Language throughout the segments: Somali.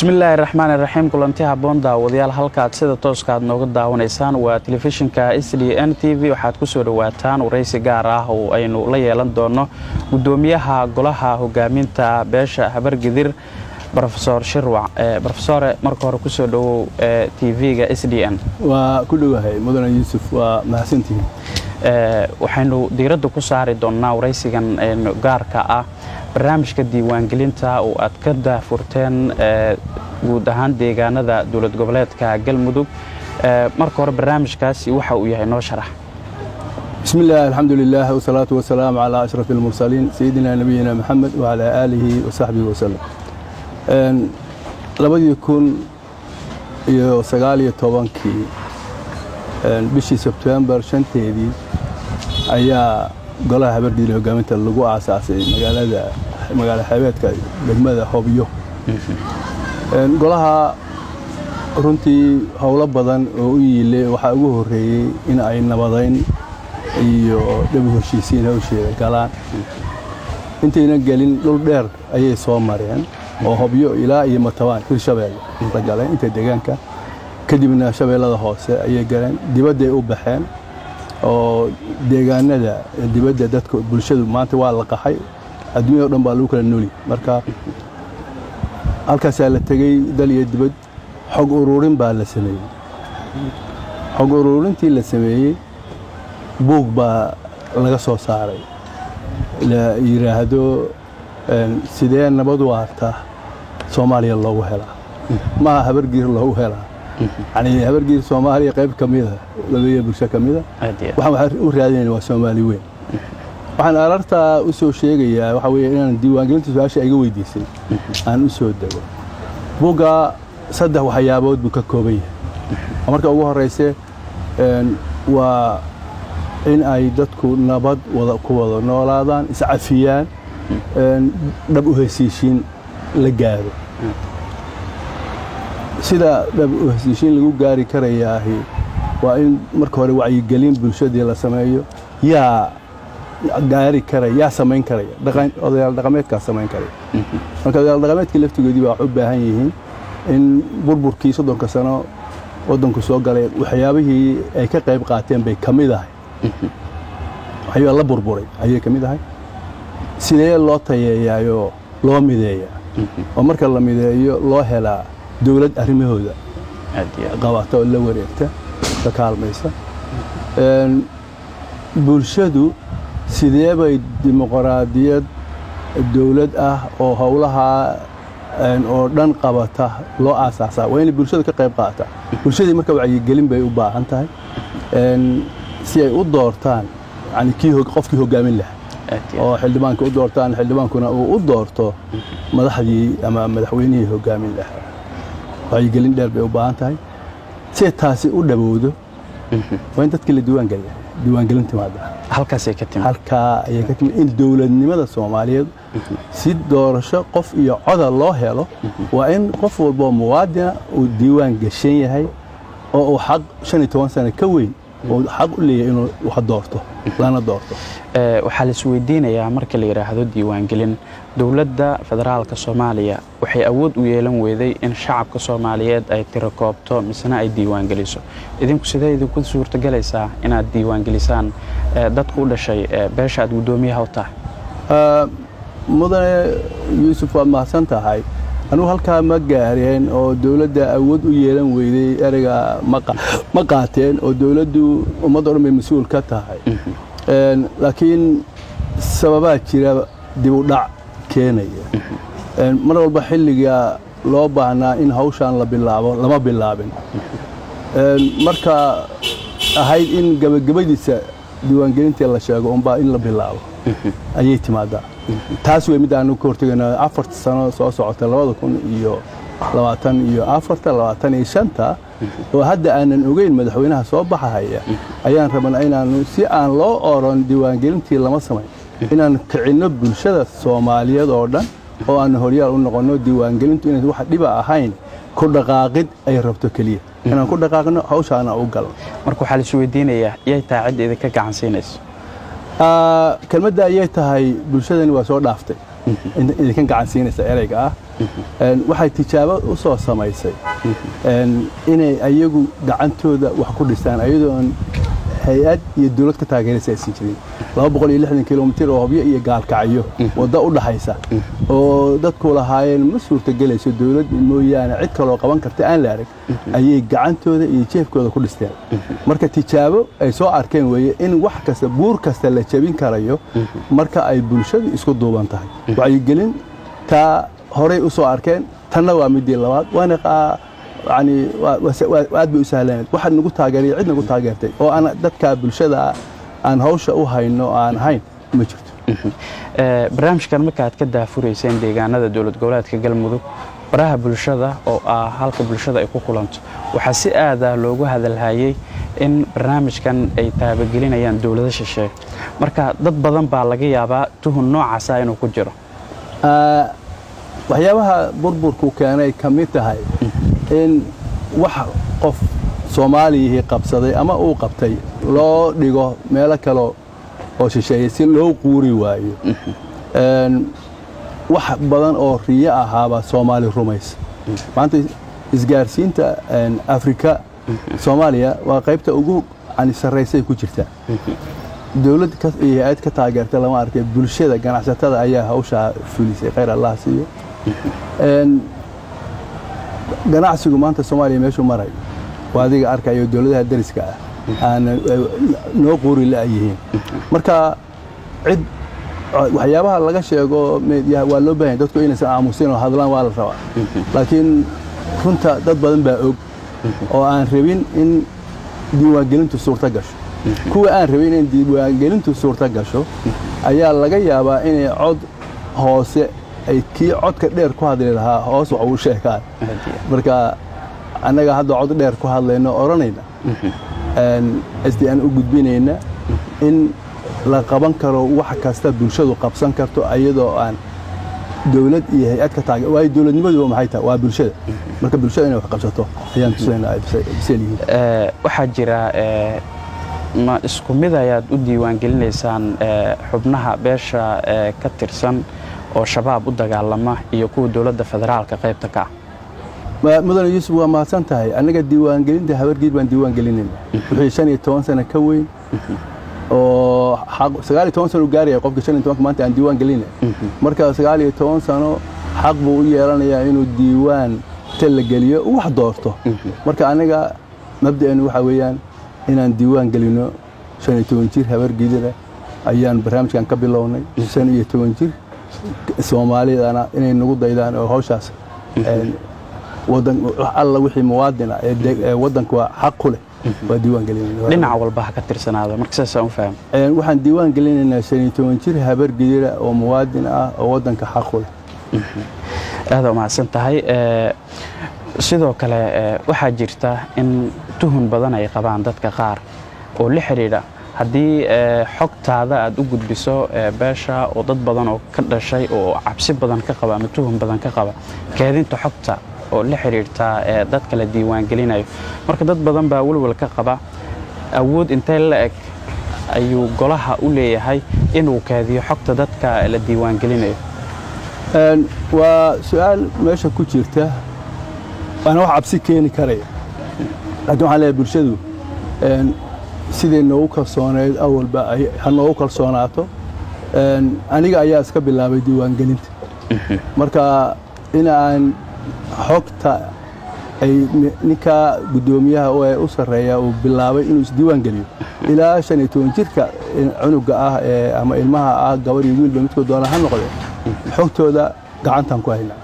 bismillaahi raxmaani raxiim kulanti haboon daawadayaal halkaad sida tooska aad nooga daawanaysaan waa telefishinka s d n t v waxaad ku soo dhowaataan waraysi gaar ah oo aynu la yeelan doono gudoomiyaha golaha hogaaminta beesha habargidir rofesor shirwac rofesore marka hore kusoo dhowow tv-ga s d n waa ku dhowahay mudane yuusuf waa mahadsantihiin waxaynu diiradda ku saari doonnaa waraysigan gaarka ah barnaamijka diiwaangelinta oo aad ka daafurteen guud ahaan deegaanada dowlad goboleedka galmudug marka hore barnaamijkaasi waxa uu yahay noo sharax bismi illah alxamdu lilah wsalaatu wasalaamu calaa ashraf almursaliin sayidina nabiyina maxamed wacalaa aalihi wasaxbihi wasalam labadii kun iyo sagaaliyo tobankii bishii sebtembar shanteedii ayaa golaha habardiile hogaaminta lagu aasaasay magaalada magaalo xeebeedka degmada hobyo golaha runtii howlo badan oo u yiile waxaa ugu horreeyey in ay nabadayn iyo dhabu heshiisiin hawsheeda galaan intayna gelin dhul dheer ayay soo mareen oo hobyo ilaa iyo matabaan hirshabeelle la galeen inta deegaanka kadibna shabeellada hoose ayay galeen dibadday u baxeen oo deegaanada dibadda dadka bulshadu maanta waa la qaxay adduunya o dhan baa lagu kala nooli marka halkaasaa la tegey dal iyo dibad xog uruurin baa la sameeyey xog uruurintii la sameeyey buug baa laga soo saaray la yidhaahdo sidee nabad waarta soomaaliya loogu helaa maha habargiir loogu helaa yani habargiir soomaaliya qayb ka mida labeeya bulsho ka mida waxaan waxaan u raadinayna waa soomaali weyn waxaan alartaa u soo sheegayaa waxaa weeye inaan diiwaangelinta su-aasha iga weydiisay aan u soo dego buugga saddex waxyaabood buu ka kooban yahay marka ugu horeyse waa in ay dadku nabad wada ku wada noolaadaan iscafiyaan dhab u hesiishiin la gaaro sida dhab u hesiishiin lagu gaari karayaahi waa in marka hore wacyigelin bulshadii la sameeyo yaa gaari karaya yaa samayn karaya odayaal dhaqameedkaa samayn karaya marka odayaal dhaqameedkii laftigoodii baa wax u baahan yihiin in burburkii soddonka sano waddanku soo galay waxyaabihii ay ka qayb qaateen bay ka mid ahay waxyaabaa la burburay ayay ka mid ahay sidee loo tayeeyaayoo loo mideeyaa oo marka la mideeyo loo helaa dowlad arrimahooda qabata oo la wareegta ka kaalmaysa bulshadu sidee bay dimuqraadiyad dowlad ah oo howlahaa oo dhan qabata loo aasaasaa waa inay bulshada ka qayb qaata bulshadii marka wacyigelin bay u baahan tahay si ay u doortaan yani kii qofkii hogaamin lahaa oo xildhibaanka u doortaan xildhibaankuna uu u doorto madaxdii ama madaxweynihii hogaamin lahaa wacyigelin dheer bay u baahan tahay si taasi u dhabowdo waa in dadkii la diiwaangeliya diiwaangelin timaada halkaasay ka timid halkaa ayay ka timid in dowladnimada soomaaliyeed si doorasho qof iyo coda loo helo waa in qof walboo muwaadina uu diiwaan gashan yahay oo uu xaq shan iyo toban sano ka weyn uu xaq u leeyahay inuu wax doorto lana doorto waxaa la isweydiinayaa marka la yidhaahdo diiwaangelin dowladda federaalka soomaaliya waxay awood u yeelan weyday in shacabka soomaaliyeed ay tirakoobto misena ay diiwaangeliso idinku sidee idinku suurtogelaysaa inaad diiwaangelisaan dadku u dhashay beesha aad guddoomiyaha u tahay mudane yuusuf waad mahadsan tahay anugu halkaa ma gaareen oo dowladda awood u yeelan weyday ereyga ma qaateen oo dowladdu ummadda o dhan bay mas-uul ka tahay laakiin sababaa jira dib u dhac keenaya mar walba xilliga loo baahnaa in hawshaan la bilaabo lama bilaabin marka ahayd in gabagabadiisa diiwaangelintii la sheego unbaa in la bilaabo ayay timaadaa taas wey mid aanu ka hortegayna afarta sano soo socota labada kun iyo labaatan iyo afarta labaatan iyo shanta oo hadda aanan ogeyn madaxweynaha soo baxahaya ayaan rabana inaanu si aan loo oran diiwaangelintii lama samayn inaan kicinno bulshada soomaaliyeed oo dhan oo aan horyaal u noqonno diiwaangelintu inays wax dhiba ahayn ku dhaqaaqid ay rabto keliya inaan ku dhaqaaqno hawshaana u galno marka waxaa la isweydiinayaa yay tahay cid idinka gacan siinayso kelmadda ayay tahay bulshadani waa soo dhaaftay idinka gacan siinaysa ereyga ah waxay tijaabo u soo samaysay inay ayagu gacantooda wax ku dhistaan ayadoon hay-ad iyo dowlad ka taageeraysa aysan jirin laba boqol iyo lixdan kilomitir oo hobyo iyo gaalkacyo waddo u dhaxaysa oo dadku lahaayeen ma suurtagelayso dowlad mooyaane cid kaloo qaban karta aan la arag ayay gacantooda iyo jeefkooda ku dhisteen marka tijaabo ay soo arkeen weeye in wax kasta buur kasta la jebin karayo marka ay bulshadu isku duuban tahay wacyigelin taa horay u soo arkeen tanna waa midii labaad waana yani aad bay u sahlaneed waxaad nagu taageeray cid nagu taageertay oo aan dadka bulshada aan hawsha u hayno aan ahayn ma jirto barnaamijkan marka aad ka daafurayseen deegaanada dowlad goboleedka galmudug baraha bulshada oo ah halka bulshada ay ku kulanto waxaa si aadah loogu hadalhayey in barnaamijkan ay taabagelinayaan dowlado shisheeye marka dad badan baa laga yaabaa tuhun noocaasa inuu ku jiro waxyaabaha burburku keenay ka mid tahay in wax qof soomaaliyihii qabsaday ama uu qabtay loo dhigo meelo kale oo shisheeye si loo quuri waayo wax badan oo riyo ahaaba soomaali rumaysa maanta isgaarsiinta afrika soomaaliya waa qaybta ugu sarraysay ku jirtaa dowlad iyo hay-ad ka taageerta lama arkay bulshada ganacsatada ayaa hawshaa fulisay khayr allah siiyo ganacsigu maanta soomaaliya meeshuu maray waa adiga arkayo dowladaha dariska ah aana noo quuri la yihiin marka cid waxyaabaha laga sheego waa loo baahanya dadku inaysan aamusin oo hadlaan waa la rabaa laakiin runta dad badan baa og oo aan rabin in diiwaangelintu suurta gasho kuwa aan rabin in diiwaangelintu suurta gasho ayaa laga yaabaa inay cod hoose ay kii codka dheer ku hadli lahaa hoos wax uu sheegaan marka annaga hadda cod dheer ku hadlayno odhanayna sd aan u gudbinayna in la qaban karo wax kasta bulshadu qabsan karto ayadoo aan dowlad iyo hay-ad ka taage waayo dowladnimaduba maxay tahay waa bulshada marka bulshada inay wax qabsato ayaan tusaynaa ay biseel yihiin waxaa jira ma isku mid ayaad u diiwaangelinaysaan xubnaha beesha ka tirsan oo shabaab u dagaalama iyo kuwa dowladda federaalka qaybta ka ah mudane yuusuf waa mahadsan tahay annaga diiwaangelinta habargiid baan diiwaangelinayna wixii shan iyo toban sano ka weyn oo sagaal iyo toban sano u gaaraya qofka shan iyo tobanka maanta aan diiwaan gelinay marka sagaal iyo toban sano xaq buu u yeelanayaa inuu diiwaan ta la geliyo wax doorto marka aniga mabda'eenu waxaa weeyaan inaan diiwaan gelino shan iyo toban jir habargiidana ayaan barnaamijkan ka bilownay shan iyo toban jir soomaalidana inay nagu daydaan oo hawshaas alla wixii muwaadina ee waddanka waa xaq ku leh waa diiwaan gelinayna dhinac walba ha ka tirsanaado marka saasaan u fahmo waxaan diiwaan gelinaynaa shan iyo toban jir habargidira oo muwaadin ah oo waddanka xaq ku leh aada umahadsan tahay sidoo kale waxaa jirta in tuhun badan ay qabaan dadka qaar oo la xidhiidha haddii xogtaada aad u gudbiso beesha oo dad badan oo ka dhashay oo cabsi badan ka qaba ama tuhun badan ka qaba keedinta xogta oo la xidhiirta dadka la diiwaangelinayo marka dad badan baa welwel ka qaba awood intee la eg ayuu golaha u leeyahay inuu keediyo xogta dadka la diiwaangelinayo waa su-aal meesha ku jirta waana wax cabsi keeni karaya laakiin waxaan leeyahay bulshadu siday noogu kalsooneyd awalba ha noogu kalsoonaato aniga ayaa iska bilaabay diiwaangelinta marka in aan xogta ay ninka guddoomiyaha ee u sarreeya uu bilaabay inuu isdiiwaan geliyo ilaa shan iyo toban jirka cunuga ah ee ama ilmaha ah gabar iyo wiilba midkood doona ha noqde xogtooda gacantaan ku haynaa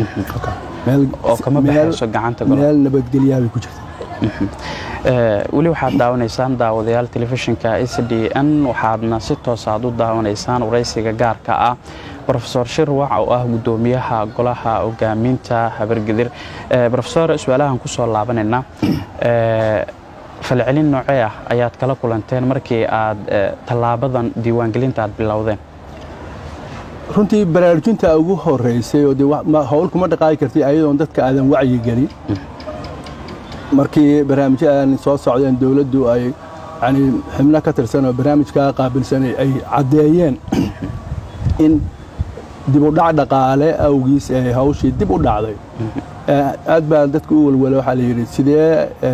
meel nabadgelyaha bay ku jirta weli waxaad daawanaysaan daawadayaal telefishinka s d n waxaadna si toos aad u daawanaysaan waraysiga gaarka ah rofesor shirwac oo ah guddoomiyaha golaha hogaaminta habargedir rofesor su-aalahan ku soo laabanaynaa falcelin noocee ah ayaad kala kulanteen markii aad tallaabadan diiwaangelinta aad bilowdeen runtii baraarujinta ugu horeysay oo de howl kuma dhaqaaqi kartay ayadoon dadka aadan wacyi gelin markii barnaamijyadan soo socdeen dowladdu ay yani xibno ka tirsan oo barnaamijkaa qaabilsanay ay caddeeyeen in dib u dhac dhaqaale awgiis ee hawshii dib u dhacday aad baa dadka u welwela waxaa la yidhi sidee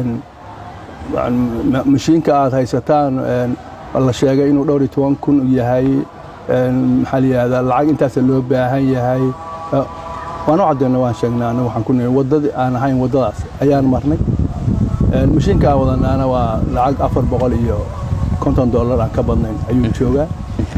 mashiinka aad haysataan la sheegay inuu dhowr iyo toban kun yahay maxaa la yidhahdaa lacag intaasa loo baahan yahay waan u caddeynay waan sheegnay anagu waxaan ku nihi waddadii aan ahayn waddadaas ayaan marnay mashiinka aan wadanaana waa lacag afar boqol iyo konton dollar aan ka badnayn ayuu joogaa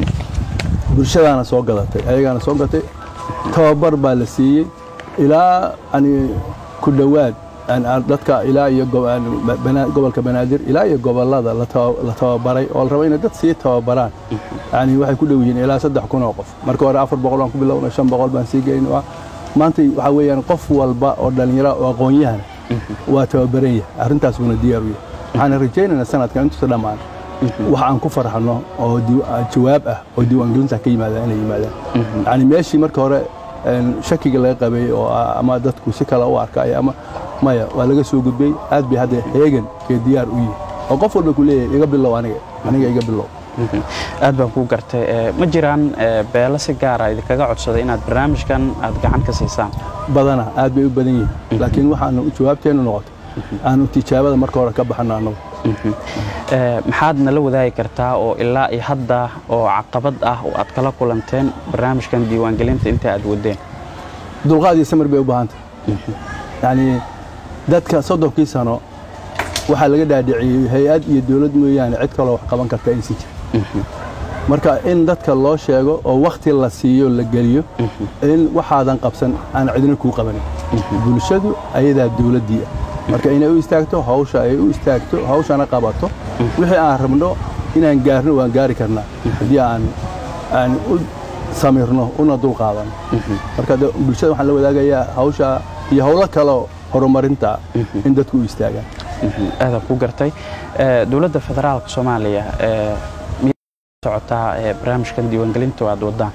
bulshadaana soo gadatay ayagaana soo gatay tababar baa la siiyey ilaa ani ku dhowaad dadka ilaa iyo gobolka banaadir ilaa iyo gobolada la tababaray oo la rabo inay dad sii tababaraan yani waxay ku dhow yihiin ilaa saddex kun oo qof marka hore afar boqol baan ku bilowna shan boqol baan sii geyn maanta waxaa weeyaan qof walba oo dhallinyaro oo aqoon-yahana waa tababaran yahay arrintaas buuna diyaar u yahay waxaan rajaynaynaa sanadkan intuusa dhammaan wax aan ku farxanno oo jawaab ah oo diiwaangelinta ka yimaadaan inay yimaadaan yani meeshii marka hore shakiga laga qabay oo ama dadku si kale u arkay ama maya waa laga soo gudbay aad bay hadda heegan kee diyaar u yihi oo qof walba ku leeyahay iga bilow aniga aniga iga bilow aad baan kuu gartay ma jiraan beelo si gaara idinkaga codsaday inaad barnaamijkan aad gacan ka siisaan badana aad bay u badan yihiin laakiin waxaanu jawaabteennu noqotay aanu tijaabada marka hore ka baxano annagu maxaad nala wadaagi kartaa oo ilaa iyo hadda oo caqabad ah oo aad kala kulanteen barnaamijkan diiwaangelinta inta aad wadeen dulqaad iyo samir bay u baahantay yacni dadka soddonkii sano waxaa laga dhaadhiciyey hay-ad iyo dowlad mooyaane cid kaloo wax qaban karta aysan jirin marka in dadka loo sheego oo wakhti la siiyo la geliyo in waxaadan qabsan aan cidina kuu qabanin bulshadu ayadaa dowladdii ah marka inay u istaagto hawsha ay u istaagto hawshana qabato wixii aan rabno inaan gaarno waan gaari karnaa haddii aan aan u samirno una dul qaadano marka bulshada waxaan la wadaagayaa hawsha iyo howlo kaleo horumarinta in dadku u istaagaan aadaan ku gartay dowladda federaalka soomaaliya socotaa barnaamijkan diiwaangelinta aad wadaan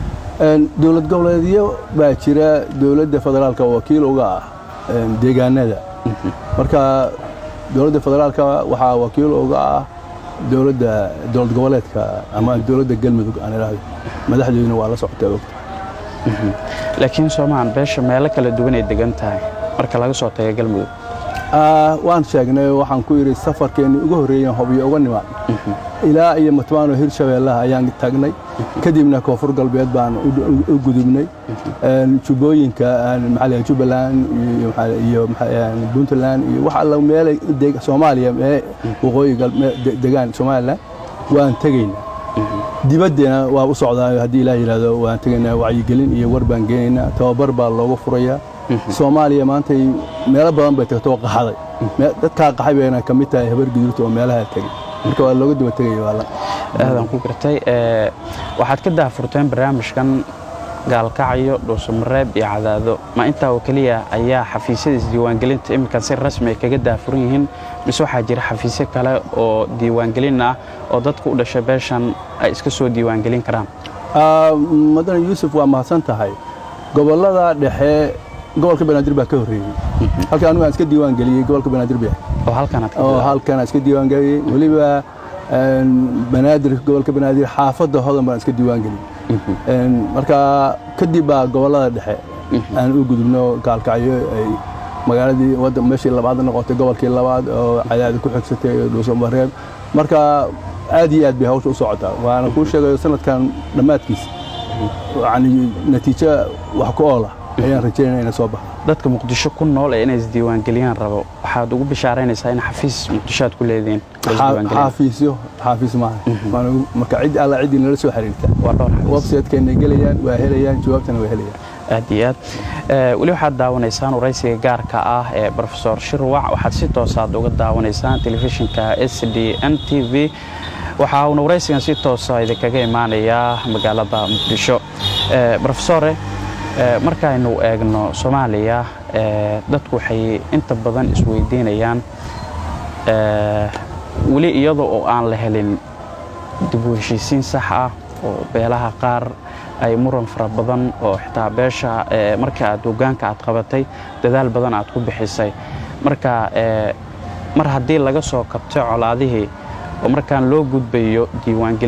dowlad goboleedyo baa jira dowladda federaalka wakiil uga ah deegaanada marka dowladda federaalka waxaa wakiil uga ah dowladda dowlad goboleedka ama dowladda galmudug aan idhaahdo madaxdeeduna waa la socotay ogta laakiin soomaan beesha meelo kala duwan ay degan tahay marka laga soo taga galmudug waan sheegnay waxaan ku yidhi safarkeenni ugu horreeyen hobyo uga nimaad ilaa iyo matbaano hirshabeellaha ayaan tagnay kadibna koonfur galbeed baan u gudubnay jubbooyinka maxaa jubbaland iyo puntland iyo wax alla meelay soomaaliya waqooyi degaan somaliland waan tegaynaa dibaddena waa u socdaa haddii ilaah yidhahdo waan tegaynaa wacyigelin iyo war baan geenaynaa tababar baa looga furayaa soomaaliya maantay meelo badan bay tagto oo qaxday dadkaa qaxay bayna ka mid tahay habar gudurta oo meelaha tegay marka waa looga daba tegaya waala aadan ku gartay waxaad ka daafurteen barnaamijkan gaalkacyo dhuusamareeb iyo cadaado ma intaa oo keliya ayaa xafiisyada isdiiwaangelinta iminkan si rasmi ay kaga daafuran yihiin mise waxaa jira xafiisyo kale oo diiwaangelin ah oo dadka u dhashay beeshan ay iska soo diiwaangelin karaan madane yuusuf waa mahadsan tahay gobollada dhexe gobolka banaadir baa ka horreeyey halka anigu aan iska diiwaan geliyey gobolka banaadir baa oo halkanaad ka oo halkan aan iska diiwaan geliyey weliba banaadir gobolka banaadir xaafadda hodan baan iska diiwaan geliyey marka kadib baa gobollada dhexe aan u gudubno gaalkacyo ay magaaladii wadda meeshii labaad noqotay gobolkii labaad oo cadaadi ku xigsatay dhuusamareeb marka aad iyo aad bay hawsha u socotaa waana kuu sheegayo sanadkan dhammaadkiisa yani natiijo wax ku oola ayaan rajaynaya ina soo baxo dadka muqdisho ku nool ee inay isdiiwaangeliyaan rabo waxaad ugu bishaaraynaysaa in xafiis muqdisho aad ku leedihiin xaafiisyo xaafiis maaha marka cid alla ciddii nala soo xiriirta waa dhowr xafiis websitekeena gelayaan waa helayaan jawaabtana waa helayaan aad iyo aad weli waxaad daawanaysaan waraysiga gaarka ah ee rofesor shirwac waxaad si toosaad uga daawanaysaan telefishinka s d n t v waxa uuna waraysigan si toosa idinkaga imaanayaa magaalada muqdisho rofesore markaaynu eegno soomaaliya dadku waxay inta badan isweydiinayaan weli iyada oo aan la helin dib u heshiisiin sax ah oo beelaha qaar ay muran fara badan oo xitaa beesha marka aad hogaanka aad qabatay dadaal badan aad ku bixisay marka mar haddii laga soo kabtay colaadihii oo markaan loo gudbayo diiwaangelin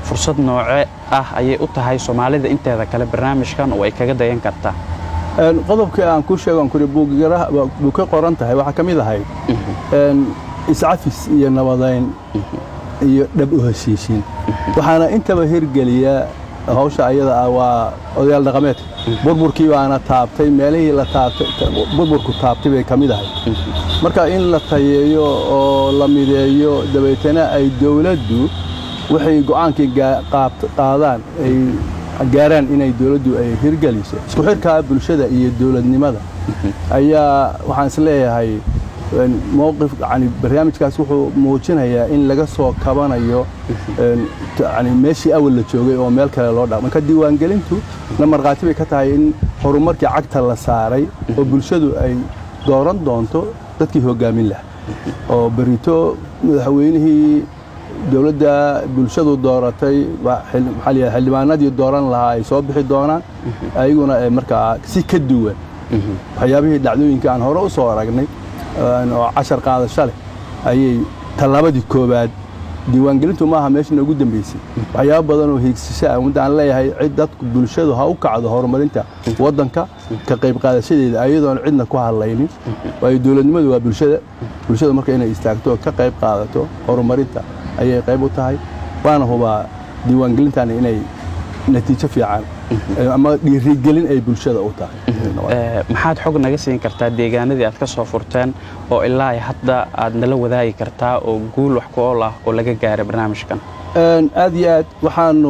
fursad nooce ah ayay u tahay soomaalida inteeda kale barnaamijkan oo ay kaga dayan kartaa qodobkii aan ku sheegan kuri buu ka qoran tahay waxaa ka mid ahayd iscafis iyo nabadayn iyo dhab u heshiishiin waxaana intaba hirgeliya hawsha ayada ah waa odayaal dhaqameedka burburkii baana taabtay meelihii la taabtay burburku taabtay bay ka mid ahay marka in la tayeeyo oo la mideeyo dabeetana ay dowladdu waxay go'aankii qaadaan ay gaaraan inay dowladdu ay hirgeliso isku xirkaa bulshada iyo dowladnimada ayaa waxaan is leeyahay mowqif yani barnaamijkaas wuxuu muujinayaa in laga soo kabanayo yani meeshii awal la joogay oo meel kale loo dha marka diiwaangelintu na markhaati bay ka tahay in horumarkii cagta la saaray oo bulshadu ay dooran doonto dadkii hoggaamin laha oo berito madaxweynihii dowladda bulshadu dooratay maxaa la xildhibaanadii dooran lahaa ay soo bixi doonaan ayaguna markaa si ka duwan waxyaabihii dhacdooyinka aan hore u soo aragnay oo cashar qaadasho leh ayay tallaabadii koowaad diiwaangelintu maaha meesha noogu dambaysay waxyaabo badan oo hiigsasho ah mudda aan leeyahay cid dadku bulshadu ha u kacdo horumarinta waddanka ka qayb qaadashadeeda ayadoon cidna ku hadlaynin waayo dowladnimadu waa bulshada bulshada marka inay istaagto oo ka qayb qaadato horumarinta ayay qayb u tahay waana hubaa diiwaangelintan inay natiijo fiican ama dhiirigelin ay bulshada u tahay maxaad xog naga siin kartaa deegaanadii aad ka soo furteen oo ilaa hadda aad nala wadaagi kartaa oo guul wax ku ool ah oo laga gaaray barnaamijkan aad iyo aad waxaanu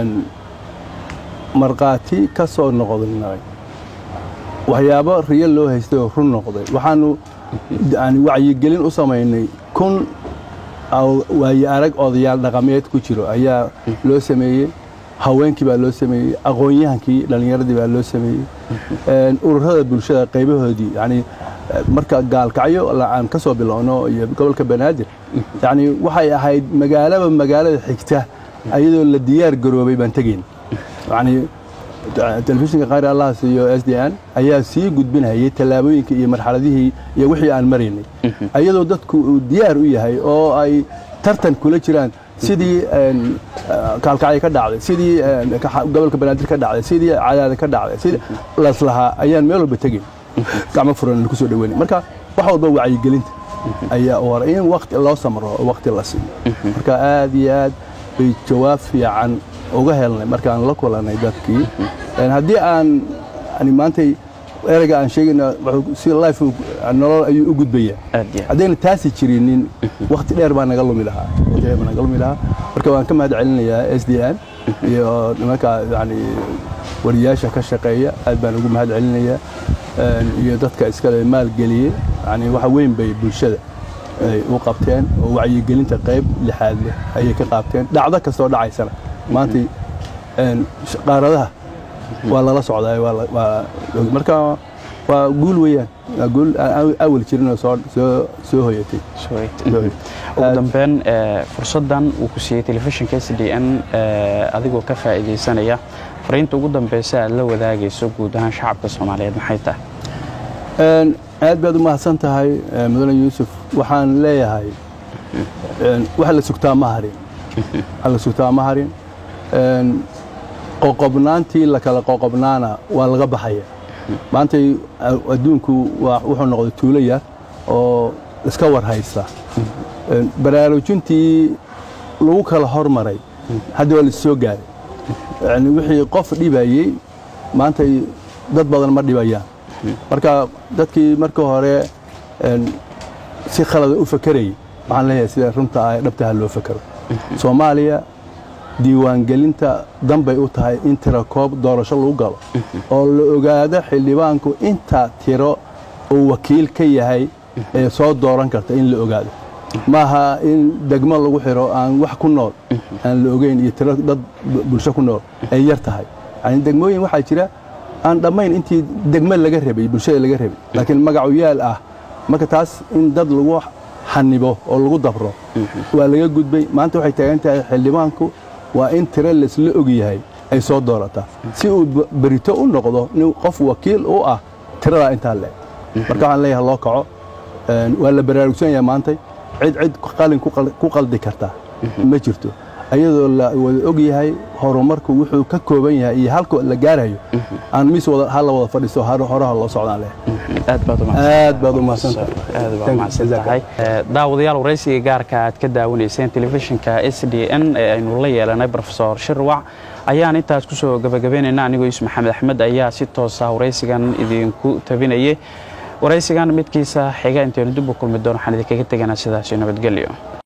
markhaati ka soo noqdnay waxyaabo riyo loo haystay oo run noqday waxaanu wacyigelin u samaynay kun waaye arag odayaal dhaqameed ku jiro ayaa loo sameeyey haweenkii baa loo sameeyey aqoon-yahankii dhallinyaradii baa loo sameeyey ururada bulshada qaybahoodii yani marka gaalkacyo aan ka soo bilowno iyo gobolka banaadir yani waxay ahayd magaalaba magaalada xigta ayadoo la diyaar garoobay baan tegayn yani telefishinka qaari allahas iyo s d n ayaa sii gudbinayay tallaabooyinka iyo marxaladihii iyo wixii aan maraynay ayadoo dadku uu diyaar u yahay oo ay tartan kula jiraan sidii kaalkacyo ka dhacday sidii gobolka banaadir ka dhacday sidii cadaada ka dhacday sidii laslahaa ayaan meel walba tegayn gacmo furan ku soo dhaweynay marka wax walba wacyigelinta ayaa hore in wakti loo samro oo wakti la siiyo marka aad iyo aad bay jawaab fiican uga helnay markaan la kulanay dadkii haddii aan maantay ereyga aan sheegayna si life nolol ayuu u gudbayaa haddayna taasi jirinin wakti dheer baa naga lumi lahaa wakti dheer baa naga lumi lahaa marka waan ka mahad celinayaa s d n iyo nimanka yani wariyaasha ka shaqeeya aad baan ugu mahad celinayaa iyo dadka iskale maalgeliyey yani waxa weyn bay bulshada ay u qabteen oo wacyigelinta qayb lixaad leh ayay ka qaabteen dhacdo kastoo dhacaysana maanta qaaradaha waa lala socdaa marka waa guul weeyaan waa guul awal jirinoo soo hoyatay ugu dambeyn fursaddan uu ku siiyey telefishinka s d n adigoo ka faa'iidaysanaya fariinta ugu dambeysa aad la wadaagayso guud ahaan shacabka soomaaliyeed maxay tahay aad baad u mahadsan tahay mudane yuusuf waxaan leeyahay waxa la sugtaa ma harin waxa la sugtaa ma harin qoqobnaantii la kala qoqobnaana waa laga baxaya maantay adduunku wuxuu noqday tuulo yar oo iska war haysta baraarujintii lagu kala hormaray hadda waa laissoo gaaray yani wixii qof dhibayey maantay dad badan ma dhibayaan marka dadkii marka hore si khalada u fakerayay waxaan leeyahay sida runta ah dhabtaha loo fakero soomaaliya diiwaangelinta danbay u tahay in tiro koob doorasho lagu galo oo la ogaado xildhibaanku inta tiro uu wakiil ka yahay ee soo dooran karta in la ogaado maaha in degmo lagu xiro aan wax ku nool aan la ogeyn iyo tiro dad bulsho ku nool ay yar tahay yani degmooyin waxaa jira aan dhammayn intii degmo laga rabay bulshada laga rabay laakiin magacu yaal ah marka taas in dad lagu xanibo oo lagu dabro waa laga gudbay maanta waxay taagan tahay xildhibaanku waa in tiro laisla og yahay ay soo doorataa si uu berito u noqdo nin qof wakiil u ah tiradaa intaa leeg marka waxaan leeyahay loo kaco waa la baraarugsan yahay maantay cid cid qalin ku qaldi karta ma jirto ayadoo la wada og yahay horumarku wuxuu ka kooban yahay iyo halka la gaarayo aan mis wada hala wada fadhiisto horaha loo socdaan leh aad baad aad baad u mahadsantahay aad baad umahadsan tahay daawadayaal waraysiga gaarka aad ka daawanayseen telefishinka s d n ee aynu la yeelanay brofesor shirwac ayaan intaas kusoo gabagabeynayna anigoo yuusuf maxamed axmed ayaa si toosa waraysigan idinku tabinayay waraysigan midkiisa xiga intaynu dib u kulmi doono waxaan idinkaga teganaa sidaasi nabadgelyo